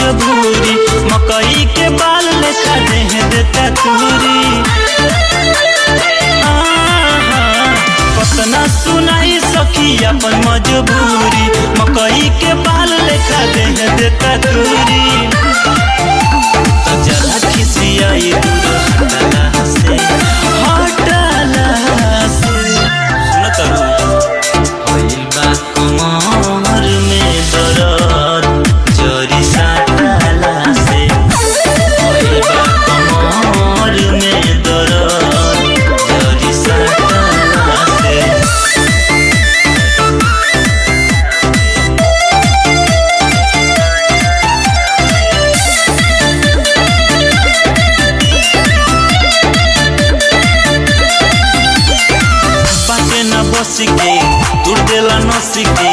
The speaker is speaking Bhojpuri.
मजबूरी मकई के बाल लेखा देह देता तूरी आहा, कतना सुनाई सखी अपन मजबूरी मकई के बाल लेखा देह देता तूरी तो जरा खिसियाई दूर हटला से हटला से सुनत रहू होइल बा कमर में दर्द जरी साटला से होइल बा कमर में दर्द जरी साटला से बाटे न बस के दूर देला नस के